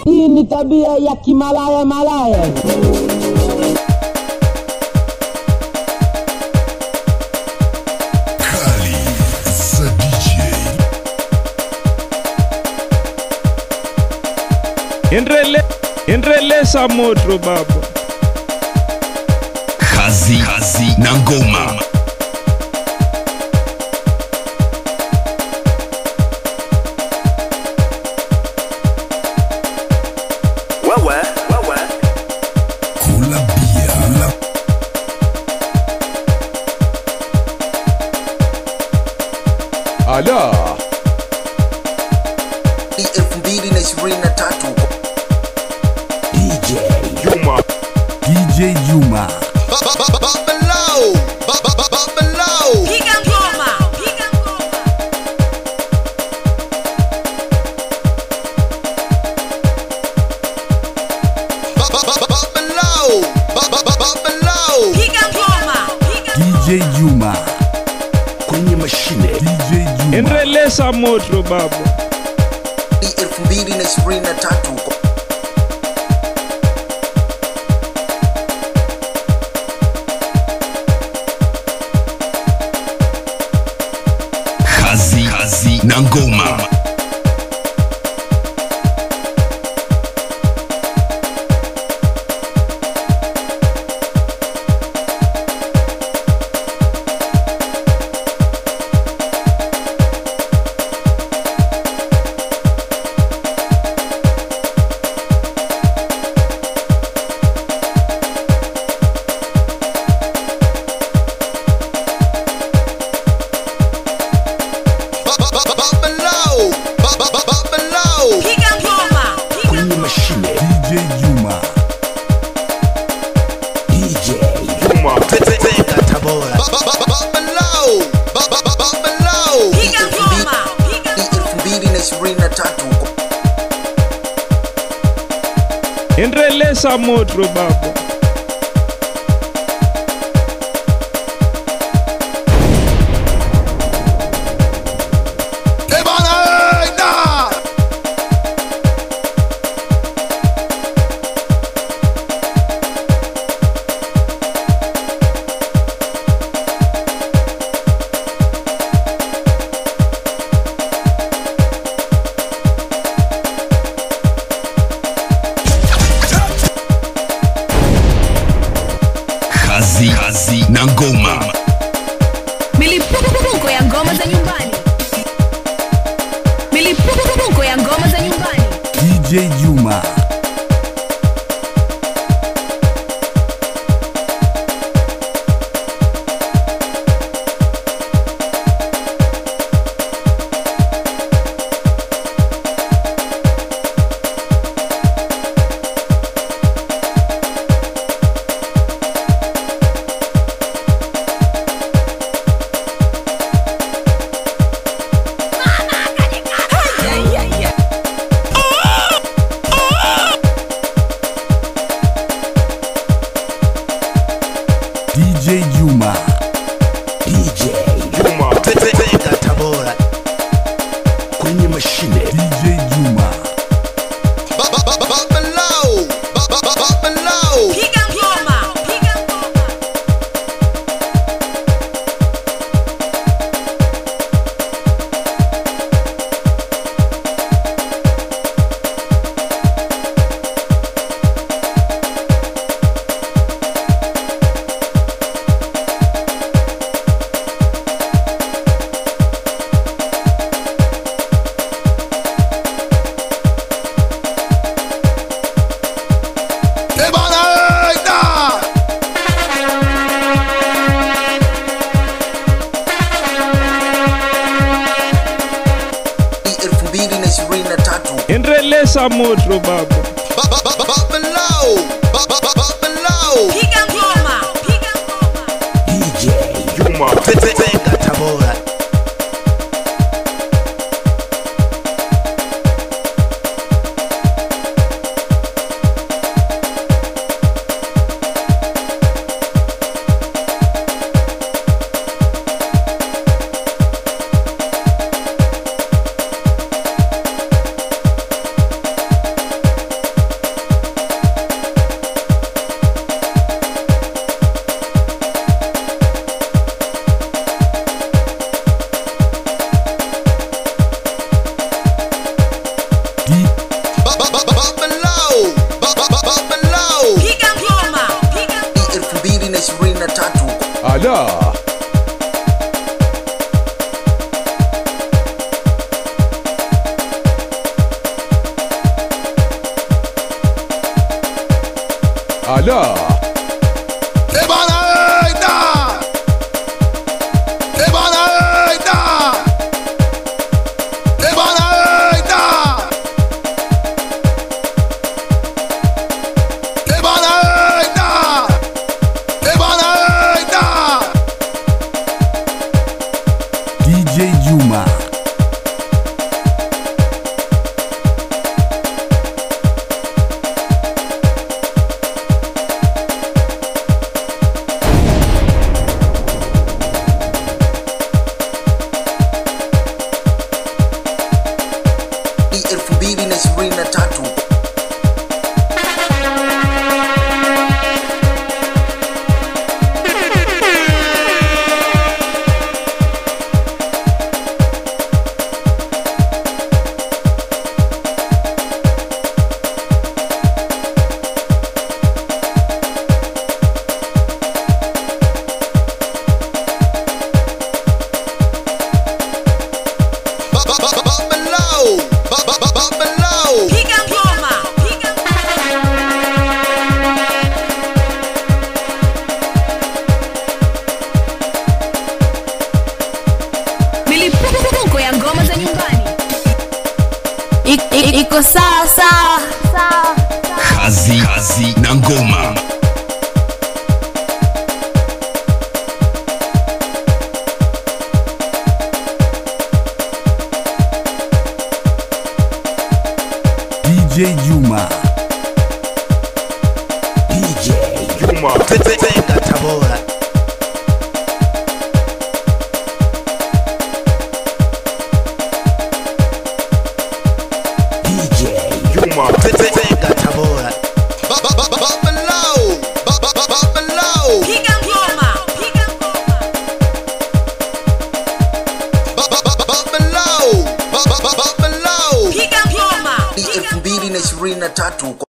Hii ni tabia ya kimalaya malaya. Kali za DJ. Enrele, enrelesa moto baba. Kazi, kazi na ngoma. Wewe, wewe. Kula bia. Kula Ala. elfu mbili na ishirini na tatu Juma. DJ Juma. Piga ngoma, piga ngoma. Piga ngoma, piga DJ Juma. Kwenye mashine. DJ Juma. Enrelesa moto baba. elfu mbili na ishirini na tatu Kazi, kazi na ngoma. piga ngoma, piga Kwenye mashine. DJ Juma. DJ Juma. piga ngoma, piga elfu mbili na ishirini na tatu Enrelesa moto baba. Kazi, kazi na ngoma. Milipuko ya ngoma za nyumbani. Milipuko ya ngoma za nyumbani. DJ Juma. DJ Juma. DJ Juma. kwenye mashine. DJ Juma. Piga ngoma, piga ngoma. elfu mbili na ishirini na tatu Enrelesa moto baba. Piga ngoma, piga ngoma. DJ Juma. Ala. Ebana da. Ebana da. Ebana da. Ebana da. Ebana da. DJ Juma. Ni elfu mbili na ishirini na tatu Babalo. Babalo. Piga ngoma. Piga ngoma. Milipuko ya ngoma za nyumbani. I- i- Iko sawa sawa. Sawa. Kazi, kazi na ngoma. DJ Juma. Juma. Tenga Tabora. Juma. Tenga Tabora. Babalo. Babalo. Piga ngoma. Piga ngoma. Babalo. Babalo. Piga ngoma. ni elfu mbili na ishirini na tatu